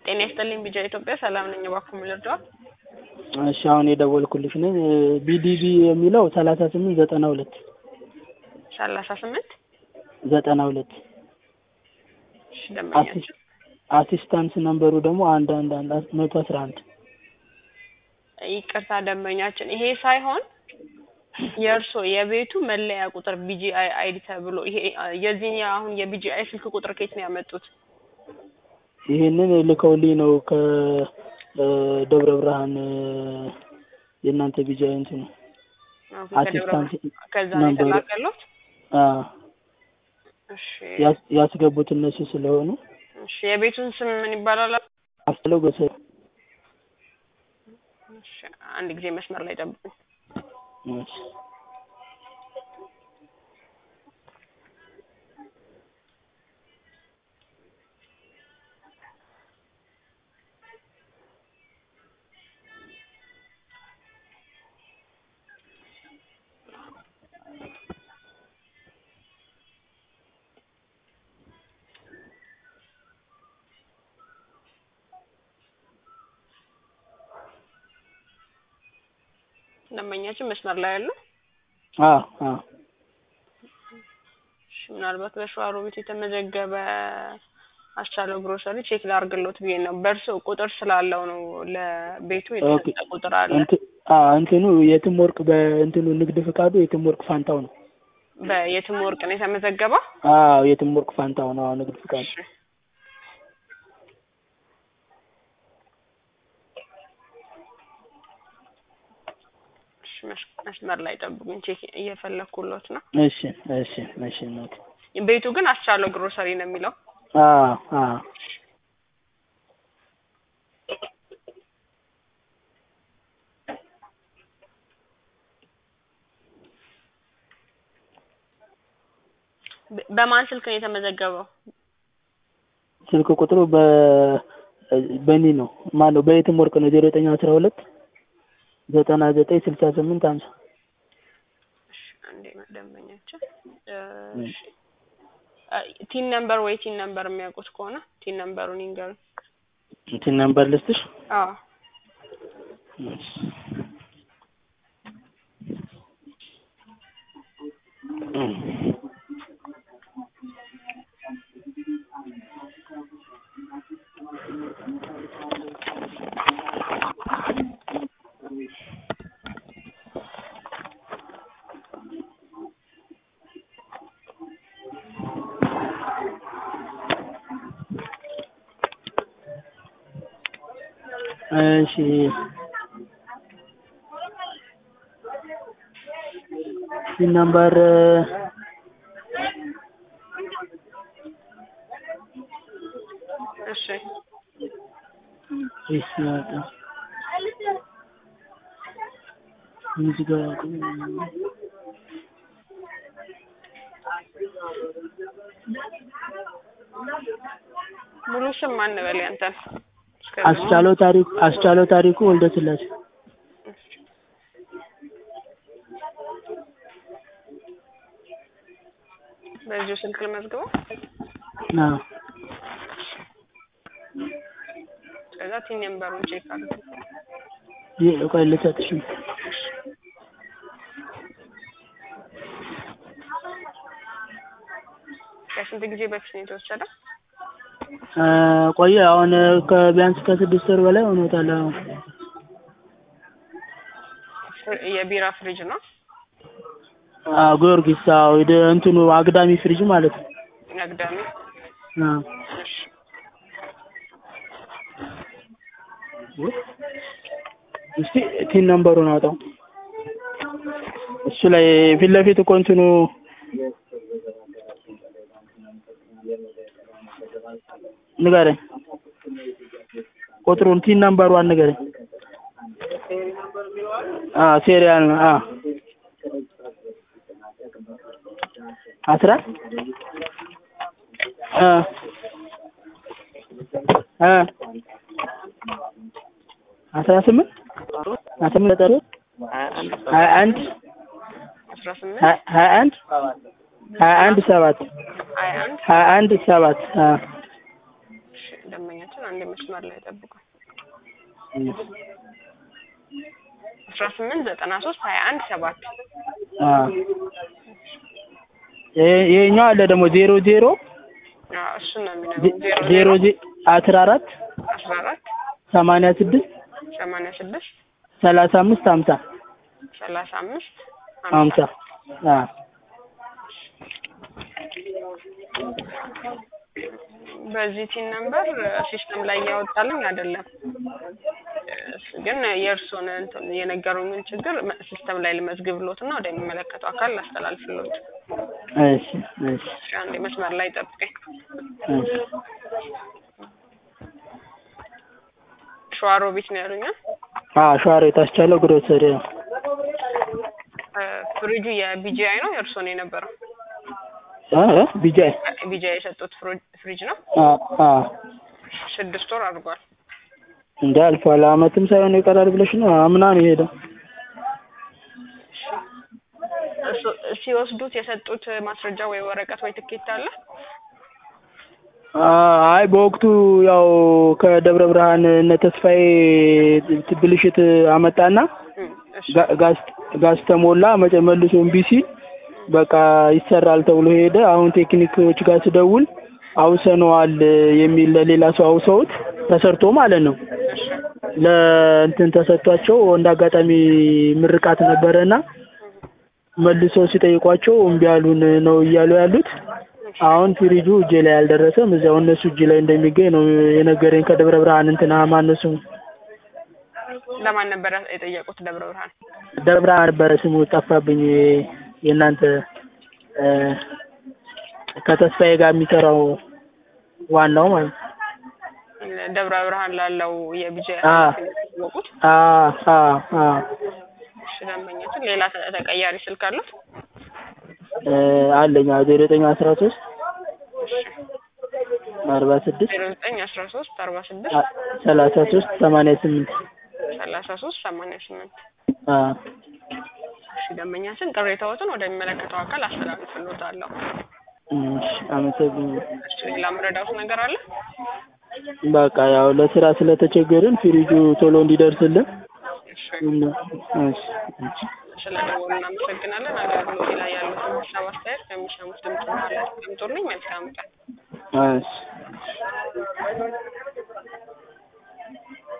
ጤና ይስጥልኝ ቢጃ ኢትዮጵያ ሰላም ነኝ። እባክዎ ምን ልርዳዎት? እሺ አሁን የደወልኩልሽ ነኝ ቢዲቢ የሚለው ሰላሳ ስምንት ዘጠና ሁለት ሰላሳ ስምንት ዘጠና ሁለት እሺ ደንበኛችን አሲስታንስ ነምበሩ ደግሞ አንድ አንድ አንድ መቶ አስራ አንድ ይቅርታ ደንበኛችን ይሄ ሳይሆን የእርሶ የቤቱ መለያ ቁጥር ቢጂአይ አይዲ ተብሎ ይሄ የዚህኛ አሁን የቢጂአይ ስልክ ቁጥር ከየት ነው ያመጡት? ይሄንን ልከውልኝ ነው ከደብረ ብርሃን የእናንተ ቢጂአይ እንትኑ አሁን ከደብረ አሲስታንት ብርሃን ከዛ ነው ነበሩ። የተላከሉት? አዎ እሺ ያስ- ያስገቡት እነሱ ስለሆኑ እሺ የቤቱን ስም ምን ይባላል? አስለው ገሰ እሺ አንድ ጊዜ መስመር ላይ ጠብቁኝ። እሺ ደንበኛችን መስመር ላይ ያሉ አዎ አዎ እሺ ምናልባት በሸዋሮቢት የተመዘገበ አስቻለው ግሮሰሪ ቼክ ላርግሎት ብዬ ነው። በእርሶ ቁጥር ስላለው ነው ለቤቱ የተሰጠ ቁጥር አለ። እንት- አዎ እንትኑ የትም ወርቅ በእንትኑ ንግድ ፍቃዱ የትም ወርቅ ፋንታው ነው። በየትም ወርቅ ነው የተመዘገበው? አዎ የትም ወርቅ ፋንታው ነው። አዎ ንግድ ፍቃዱ እሺ እሺ፣ መስ- መስመር ላይ ጠብቁኝ። ቼክ እየፈለኩሎት ነው። እሺ እሺ እሺ እናቴ ቤቱ ግን አስቻለው ግሮሰሪ ነው የሚለው። አዎ አዎ በ- በማን ስልክ ነው የተመዘገበው? ስልክ ቁጥሩ በ በኒ ነው ማነው በየትም ወርቅ ነው ዜሮ ዘጠኝ አስራ ሁለት ዘጠና ዘጠኝ ስልሳ ስምንት ሀምሳ እሺ፣ አንዴ ደንበኛችን እሺ፣ አ- ቲን ነምበር ወይ ቲን ነምበር የሚያውቁት ከሆነ ቲን ነምበሩን ይንገሩ። እንትን ነምበር ልስጥሽ አዎ እሺ ይህ ነምበር እሺ እሺ ያጣ እዚህ ጋር ሙሉ ስም ማን በል ያንተን? እስከዚህ አስቻለው ታሪኩ አስቻለው ታሪኩ ወልደ ስላሴ በዚሁ ስልክ ልመዝግበው። አዎ ከዛ ቲን ነምበሩን ቼክ አድርጉ። ይህ ቆይ ልሰጥሽ ነው። ከስንት ጊዜ በፊት ነው የተወሰደ? እ ቆየ አሁን ከቢያንስ ከስድስት ወር በላይ ሆኖታል። አሁን ፍር- የቢራ ፍሪጅ ነው አዎ ጊዮርጊስ አዎ ወደ እንትኑ አግዳሚ ፍሪጅ ማለት ነው። አግዳሚ። አዎ እሺ እስቲ ቲን ነምበሩን አውጣው። እሱ ላይ ፊት ለፊት እኮ እንትኑ ንገረኝ፣ ቁጥሩን ቲን ነምበሯን ንገረኝ። አዎ ሴሪያል ነው። አዎ አስራ እ እ አስራ ስምንት አስራ ስምንት ዘጠኝ ሀያ አንድ አስራ ስምንት ሀያ ሀያ አንድ ሀያ አንድ ሰባት ሀያ አንድ ሀያ አንድ ሰባት አዎ እሺ እሺ ደንበኛችን አንድ መስመር ላይ ጠብቁ። አስራ ስምንት ዘጠና ሶስት ሀያ አንድ ሰባት አዎ ይሄ- ይሄኛው አለ ደግሞ ዜሮ ዜሮ አዎ እሱን ነው የሚነግሩን። ዜሮ ዜሮ ዜ- አስራ አራት አስራ አራት ሰማንያ ስድስት ሰማንያ ስድስት ሰላሳ አምስት ሀምሳ ሰላሳ አምስት ሀምሳ አዎ በዚህ ቲን ነምበር ሲስተም ላይ እያወጣልኝ አይደለም። ግን የእርስዎን እንትን የነገሩኝን ችግር መ- ሲስተም ላይ ልመዝግብሎት እና ወደሚመለከተው አካል ላስተላልፍሎት። እሺ እሺ እሺ፣ አንዴ መስመር ላይ ጠብቀኝ። እሺ ሸዋሮቢት ነው ያሉኛል። አዎ ሸዋሮ የታስቻለው ግሮሰሪ ነው እ፣ ፍሪጁ የቢጂአይ ነው የእርስዎ ነው የነበረው? እ እ ቢጃይ ቢጂአይ የሰጡት ፍሪ- ፍሪጅ ነው። አዎ አዎ ስድስት ወር አድርጓል። እንደ አልፏል አመትም ሳይሆን ይቀራል ብለሽ ነው አምና ነው የሄደው እሱ- ሲወስዱት የሰጡት ማስረጃ ወይ ወረቀት ወይ ትኬት አለ? አይ በወቅቱ ያው ከደብረ ብርሃን እነ ተስፋዬ ብልሽት አመጣና እም፣ እሺ ጋ- ጋዝ ጋዝ ተሞላ መጨ- መልሶ እምቢ ሲል በቃ ይሰራል ተብሎ ሄደ። አሁን ቴክኒኮች ጋር ስደውል አውሰነዋል የሚል ለሌላ ሰው አውሰውት ተሰርቶ ማለት ነው እሺ ለእንትን ተሰጥቷቸው እንደ አጋጣሚ ምርቃት ነበረና መልሰው ሲጠይቋቸው እምቢ ያሉን ነው እያሉ ያሉት። አሁን ፍሪጁ እጄ ላይ አልደረሰም። እዚያው እነሱ እጅ ላይ እንደሚገኝ ነው የነገረኝ። ከደብረ ብርሃን እንትና ማነው ስሙ ለማን ነበር የጠየቁት? ደብረ ብርሃን። ደብረ ብርሃን ነበረ ስሙ ጠፋብኝ። የእናንተ እ፣ ከተስፋዬ ጋር የሚሰራው ዋናው ማለት ነው። ደብረ ብርሃን ላለው የቢጂአይ አ ያወቁት። አ አ አ እሺ ደንበኛችን ሌላ ተ- ተቀያሪ ስልክ አሉት? እ፣ አለኝ ዜሮ ዘጠኝ አስራ ሶስት አርባ ስድስት ዜሮ ዘጠኝ አስራ ሶስት አርባ ስድስት አ- ሰላሳ ሶስት ሰማንያ ስምንት ሰላሳ ሶስት ሰማንያ ስምንት አ እሺ ደንበኛችን ቅሬታዎትን ወደሚመለከተው አካል አስተላልፍልዎታለሁ። እሺ፣ አመሰግናለሁ። እሺ ሌላ መረዳት ነገር አለ? በቃ ያው ለስራ ስለተቸገርን ፍሪጁ ቶሎ እንዲደርስልን እሺ እሺ፣ እሺ። ስለደወሉ እናመሰግናለን። አገልግሎት ላይ ያሉትን ሀሳብ አስተያየት ከሚሰሙት ድምጽ በኋላ ያስቀምጡልኝ። መልካም ቀን። እሺ